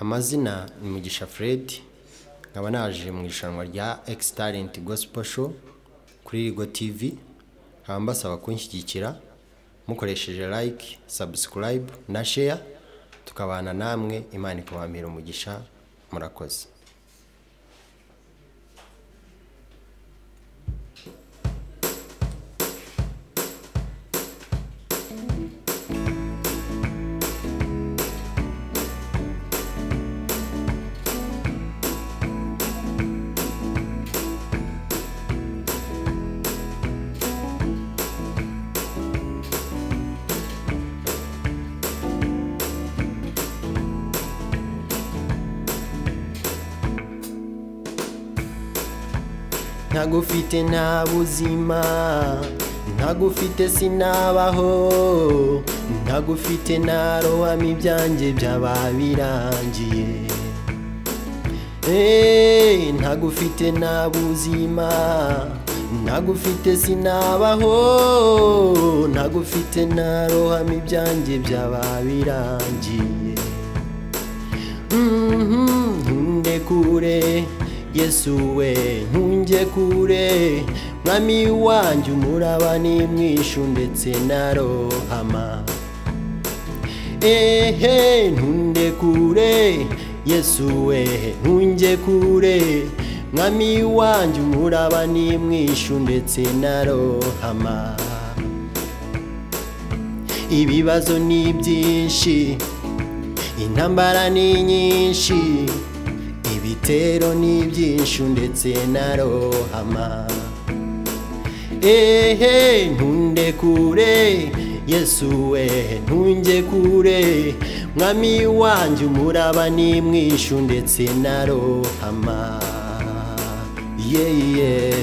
Amazina ni Mugisha Fred nkaba naje mu irushanwa rya X Talent Gospel Show kuri Rigo TV nkaba mbasaba kunshyigikira mukoresheje like, subscribe na share tukabana namwe Imana ikabampera umugisha murakoze ntagufite nta buzima ntagufite sinabaho ntagufite narohama ibyanjye byaba birangiye Eh, ntagufite nta buzima ntagufite sinabaho ntagufite narohama ibyanjye byaba birangiye ntunde kure yesu we ntunge kure mwami wanjye umuraba n'imwishu ndetse na rohama ehe ntunde kure yesu we ntunge kure mwami wanjye umuraba n'imwishu ndetse na rohama ibibazo ni byinshi intambara ni nyinshi ibitero ni byinshi ndetse na rohama ehe ntunde kure yesu we ntunge kure mwami wanjye umuraba ni mwinshi ndetse na rohama yeee